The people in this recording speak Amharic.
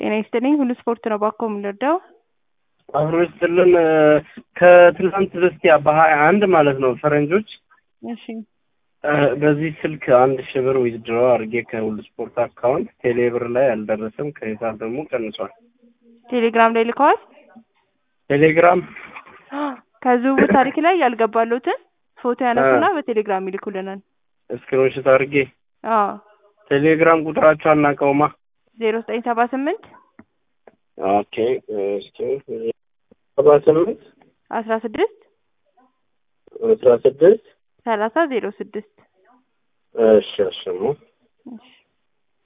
ጤና ይስጥልኝ። ሁሉ ስፖርት ነው ባኮ የምንረዳው። አብሮ ይስጥልን። ከትላንት በስቲያ በሀያ አንድ ማለት ነው ፈረንጆች እሺ በዚህ ስልክ አንድ ሺህ ብር ዊዝድሮ አድርጌ ከሁሉ ስፖርት አካውንት ቴሌ ብር ላይ አልደረሰም። ከሂሳብ ደግሞ ቀንሷል። ቴሌግራም ላይ ልከዋል። ቴሌግራም ከዝውውር ታሪክ ላይ ያልገባሉትን ፎቶ ያነሱና በቴሌግራም ይልኩልናል። እስክሪንሾት አድርጌ አዎ ቴሌግራም ቁጥራቸው አናውቀውማ። ዜሮ ዘጠኝ ሰባ ስምንት ኦኬ እስኪ ሰባ ስምንት አስራ ስድስት አስራ ስድስት ሰላሳ ዜሮ ስድስት እሺ እሺ ነው እሺ